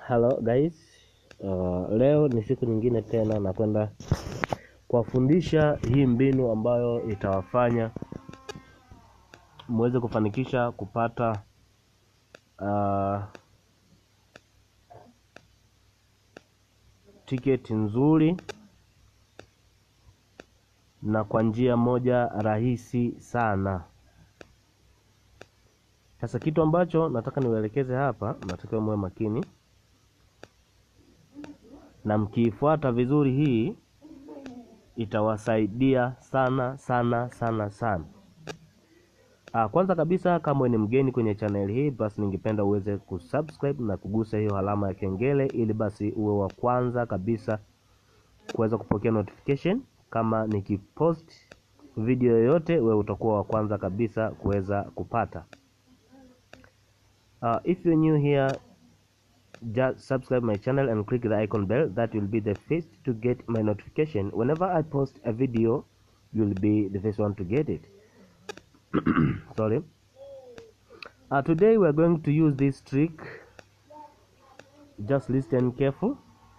Hello guys, uh, leo ni siku nyingine tena nakwenda kuwafundisha hii mbinu ambayo itawafanya muweze kufanikisha kupata uh, tiketi nzuri na kwa njia moja rahisi sana. Sasa kitu ambacho nataka niwaelekeze hapa, natakiwa muwe makini na mkiifuata vizuri, hii itawasaidia sana sana sana sana. Ah, kwanza kabisa kama wewe ni mgeni kwenye channel hii, basi ningependa uweze kusubscribe na kugusa hiyo alama ya kengele, ili basi uwe wa kwanza kabisa kuweza kupokea notification kama nikipost video yoyote, wewe utakuwa wa kwanza kabisa kuweza kupata. Uh, if you're new here just subscribe my channel and click the icon bell that will be the first to get my notification whenever i post a video you'll be the first one to get it sorry uh, today we're going to use this trick just listen careful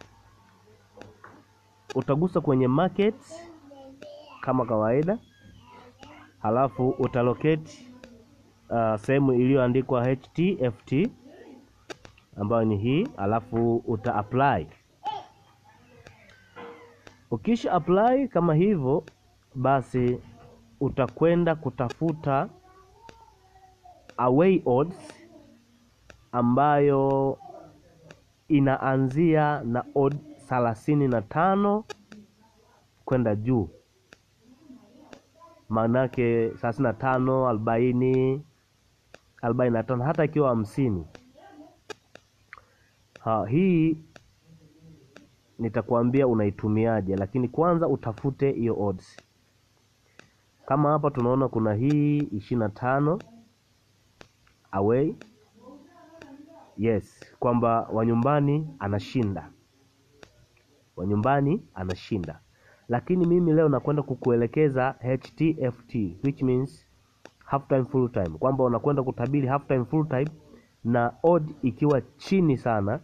utagusa kwenye market kama kawaida halafu utalocate uh, sehemu iliyoandikwa htft ambayo ni hii, alafu uta apply. Ukisha apply kama hivyo, basi utakwenda kutafuta away odds ambayo inaanzia na odd thelathini na tano kwenda juu, maanake thelathini na tano, arobaini, arobaini na tano, hata ikiwa hamsini. Ha, hii nitakwambia unaitumiaje, lakini kwanza utafute hiyo odds. Kama hapa tunaona kuna hii ishirini na tano away, yes, kwamba wanyumbani anashinda, wanyumbani anashinda. Lakini mimi leo nakwenda kukuelekeza HTFT which means half time full time, kwamba unakwenda kutabiri half time full time na odd ikiwa chini sana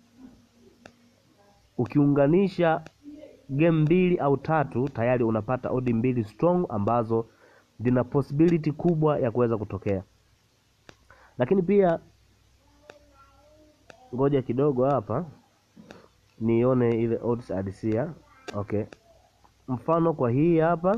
ukiunganisha game mbili au tatu tayari unapata odi mbili strong ambazo zina possibility kubwa ya kuweza kutokea. Lakini pia ngoja kidogo hapa nione ile odds adisia. Okay, mfano kwa hii hapa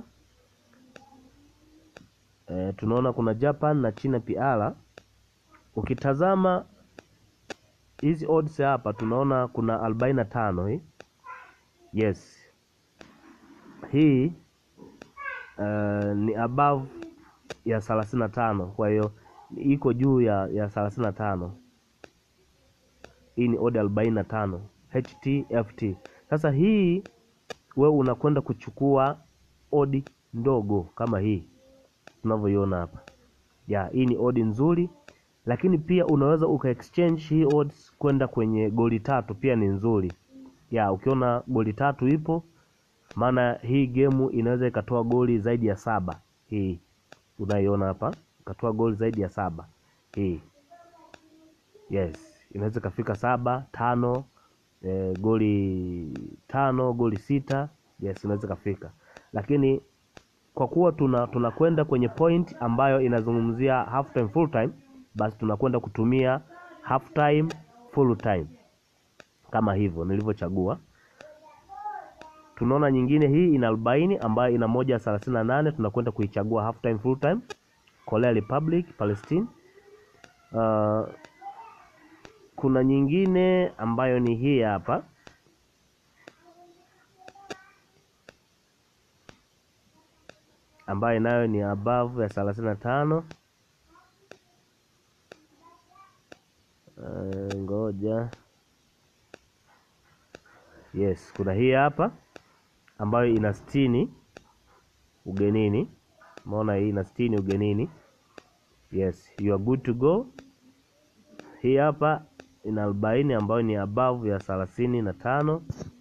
e, tunaona kuna Japan na China PR. Ukitazama hizi odds hapa tunaona kuna arobaini na tano hii yes, hii uh, ni above ya thelathini na tano kwa hiyo iko juu ya ya thelathini na tano Hii ni odd arobaini na tano HTFT. Sasa hii wewe unakwenda kuchukua odi ndogo kama hii tunavyoiona hapa ya hii ni odi nzuri lakini pia unaweza uka exchange hii odds kwenda kwenye goli tatu, pia ni nzuri ya. Ukiona goli tatu ipo, maana hii gemu inaweza ikatoa goli zaidi ya saba. Hii unaiona hapa, ikatoa goli zaidi ya saba hii, yes, inaweza ikafika saba tano, e, goli tano, goli sita, yes, inaweza ikafika, lakini kwa kuwa tuna tunakwenda kwenye point ambayo inazungumzia half time full time basi tunakwenda kutumia half time full time kama hivyo nilivyochagua. Tunaona nyingine hii ina arobaini ambayo ina moja thelathini na nane tunakwenda kuichagua half time full time. Korea Republic Palestine. Uh, kuna nyingine ambayo ni hii hapa ambayo nayo ni above ya thelathini na tano Uh, ngoja yes, kuna hii hapa ambayo ina sitini ugenini. Umeona hii ina sitini ugenini, yes, you are good to go. Hii hapa ina arobaini ambayo ni above ya thelathini na tano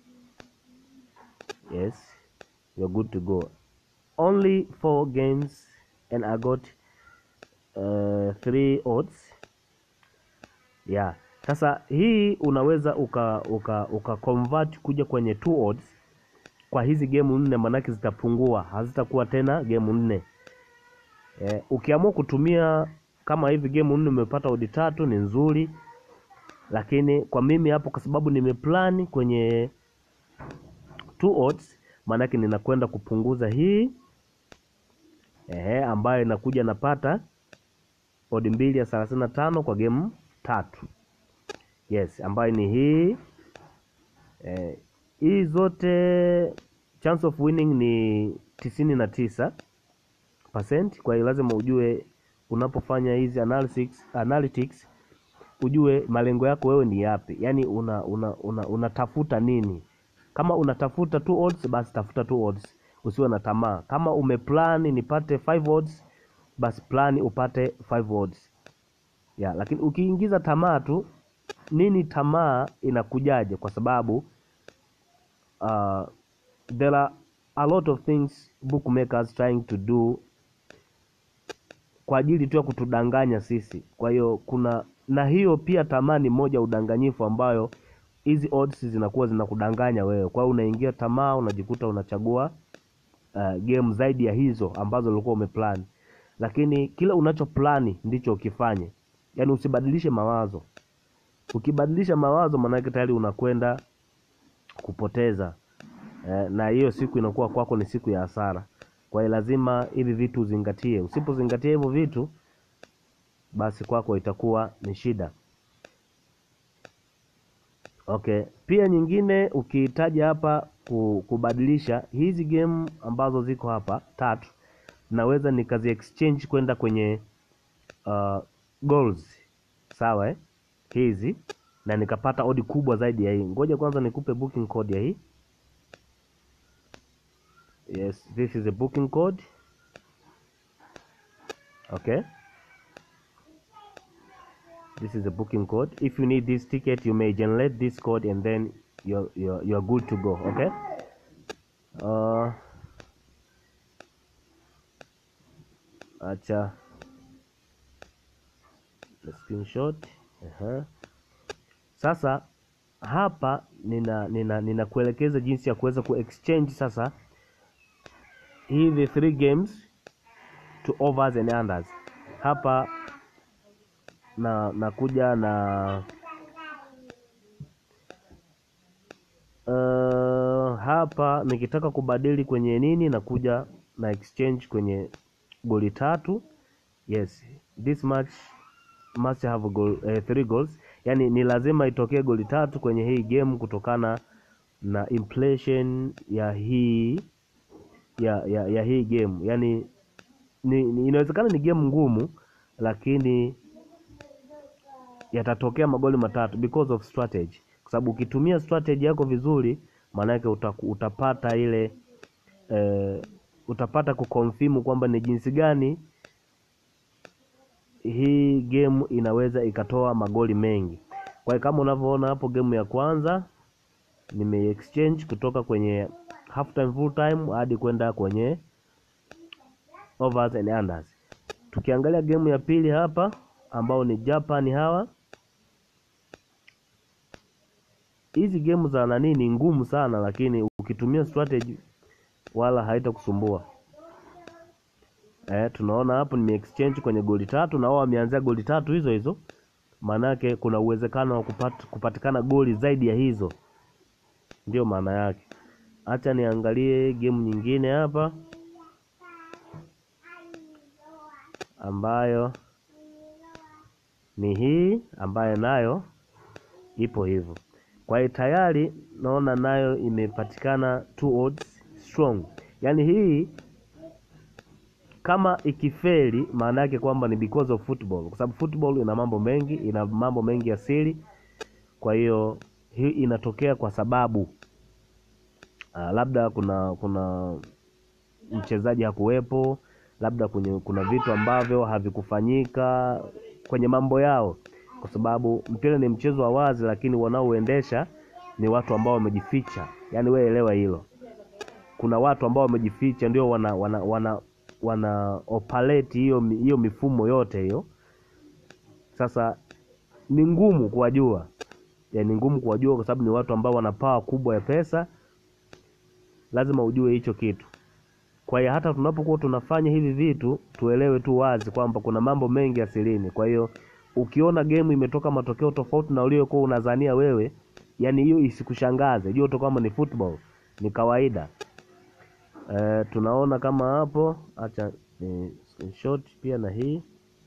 yes, you are good to go. Only four games and I got uh, three odds yeah Sasa hii unaweza uka uka, uka convert kuja kwenye two odds kwa hizi gemu nne, manake zitapungua, hazitakuwa tena gemu nne. E, ukiamua kutumia kama hivi gemu nne umepata odi tatu ni nzuri, lakini kwa mimi hapo, kwa sababu nimeplani kwenye two odds, maanake ninakwenda kupunguza hii ehe, ambayo inakuja napata odi mbili ya thelathini na tano kwa gemu tatu. Yes, ambayo ni hii eh, hii zote chance of winning ni tisini na tisa percent. Kwa hiyo lazima ujue unapofanya hizi analytics, analytics ujue malengo yako wewe ni yapi, yaani una, una, una, unatafuta nini. Kama unatafuta two odds, basi tafuta two odds, usiwe na tamaa. Kama umeplan nipate five odds, basi plan upate five odds ya, lakini ukiingiza tamaa tu nini, tamaa inakujaje? Kwa sababu uh, there are a lot of things bookmakers trying to do kwa ajili tu ya kutudanganya sisi. Kwa hiyo kuna na hiyo pia tamaa ni moja udanganyifu ambayo hizi odds zinakuwa zinakudanganya wewe. Kwa hiyo unaingia tamaa, unajikuta unachagua uh, game zaidi ya hizo ambazo ulikuwa umeplan, lakini kile unachoplani ndicho ukifanye, yaani usibadilishe mawazo. Ukibadilisha mawazo, maanake tayari unakwenda kupoteza eh, na hiyo siku inakuwa kwako ni siku ya hasara. Kwa hiyo lazima hivi vitu uzingatie. Usipozingatia hivyo vitu, basi kwako itakuwa ni shida. Okay, pia nyingine ukihitaja hapa ku- kubadilisha hizi game ambazo ziko hapa tatu, naweza nikazi exchange kwenda kwenye uh, goals sawa eh? hizi na nikapata odi kubwa zaidi ya hii. Ngoja kwanza nikupe booking code ya hii. Yes, this is a booking code. Okay. This is a booking code. If you need this ticket, you may generate this code and then you're you're, you're good to go. Okay. Uh, acha the screenshot. Aha. Sasa hapa nina nina ninakuelekeza jinsi ya kuweza kuexchange sasa hizi three games to overs and unders. Hapa na nakuja na uh, hapa nikitaka kubadili kwenye nini, nakuja na exchange kwenye goli tatu. Yes, this match must have a goal, eh, three goals. Yani ni lazima itokee goli tatu kwenye hii game kutokana na impression ya hii ya, ya, ya hii game yani ni, ni, inawezekana ni game ngumu lakini yatatokea magoli matatu because of strategy, kwa sababu ukitumia strategy yako vizuri, maanake uta, utapata ile eh, utapata kuconfirm kwamba ni jinsi gani hii game inaweza ikatoa magoli mengi. Kwa hiyo kama unavyoona hapo, game ya kwanza nime exchange kutoka kwenye half time full time hadi kwenda kwenye overs and unders. Tukiangalia game ya pili hapa ambao ni Japan hawa, hizi game za nani ni ngumu sana, lakini ukitumia strategy wala haitakusumbua. Eh, tunaona hapo nime exchange kwenye goli tatu na wao wameanzia goli tatu hizo hizo, maanake kuna uwezekano wa kupat, kupatikana goli zaidi ya hizo, ndio maana yake. Acha niangalie game nyingine hapa ambayo ni hii ambayo nayo ipo hivyo. Kwa hiyo tayari naona nayo imepatikana two odds strong, yaani hii kama ikifeli, maana yake kwamba ni because of football, kwa sababu football ina mambo mengi, ina mambo mengi ya siri. Kwa hiyo hii inatokea kwa sababu uh, labda kuna kuna mchezaji hakuwepo, labda kwenye, kuna vitu ambavyo havikufanyika kwenye mambo yao, kwa sababu mpira ni mchezo wa wazi, lakini wanaoendesha ni watu ambao wamejificha. Yaani wewe elewa hilo, kuna watu ambao wamejificha ndio wana wana wana wana operate hiyo hiyo mifumo yote hiyo. Sasa ni ngumu kuwajua ya, ni ngumu kuwajua kwa sababu ni watu ambao wana pawa kubwa ya pesa lazima ujue hicho kitu kwa hiyo hata tunapokuwa tunafanya hivi vitu tuelewe tu wazi kwamba kuna mambo mengi asilini kwa hiyo ukiona game imetoka matokeo tofauti na uliokuwa unazania wewe yani hiyo isikushangaze jua tu kwamba ni football ni kawaida Eh, tunaona kama hapo acha ni screenshot pia na hii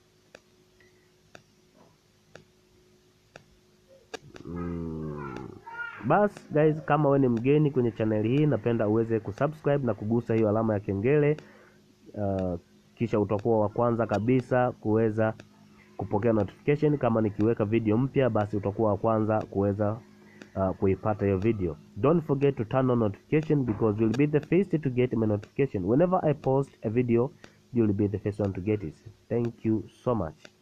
mm. Bas guys, kama wewe ni mgeni kwenye channel hii, napenda uweze kusubscribe na kugusa hiyo alama ya kengele uh, kisha utakuwa wa kwanza kabisa kuweza kupokea notification kama nikiweka video mpya, basi utakuwa wa kwanza kuweza uh, kuipata hiyo video. Don't forget to turn on notification because you'll be the first to get my notification whenever I post a video. You'll be the first one to get it. Thank you so much.